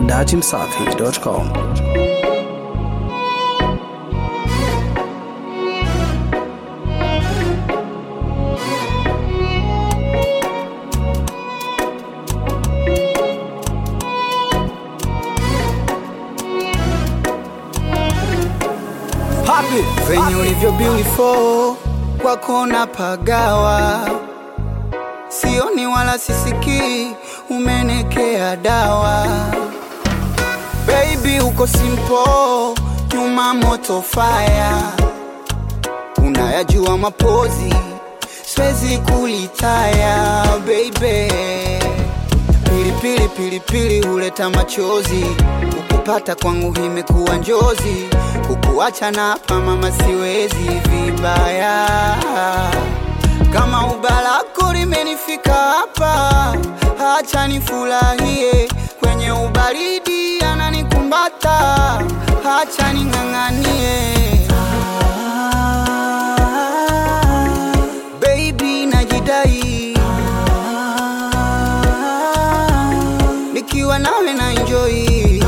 datimsafi.com. Papi venye ulivyo beautiful kwako na pagawa, sioni wala sisikii, umenekea dawa. Baby uko simple, nyuma moto fire, unayajua mapozi, siwezi kulitaya baby. Pilipili pilipili huleta machozi, ukupata kwangu imekuwa njozi, kukuacha na hapa mama siwezi vibaya. Kama ubalako limenifika hapa, acha nifurahie kwenye ubaridi, ananikumbata, acha ning'ang'anie. Baby najidai nikiwa nawe na enjoy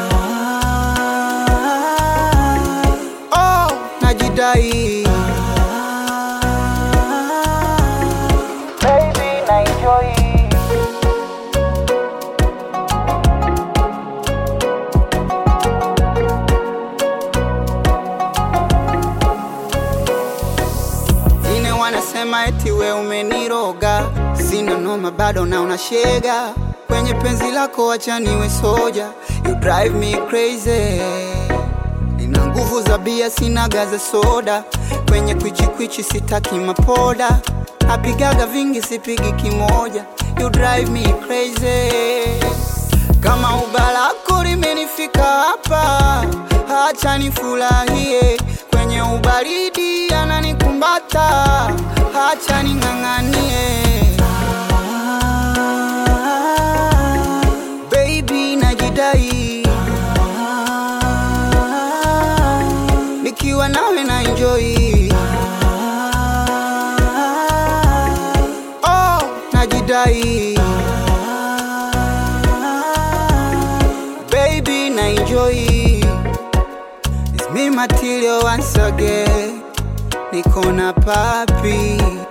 oh, najidai Baby, na enjoy. Wengine wanasema eti we umeniroga, sina noma bado na unashega kwenye penzi lako, acha niwe soja, you drive me crazy. Nina nguvu za bia, sina gaza soda, kwenye kwichikwichi sitaki mapoda, napigaga vingi sipigi kimoja, you drive me crazy. Kama ubalako limenifika hapa, acha nifurahie kwenye ubaridi, ananikumbata, acha ning'ang'anie. Baby najidai, nikiwa nawe na enjoy. Oh, najidai baby na enjoy It's me material once again Niko na papi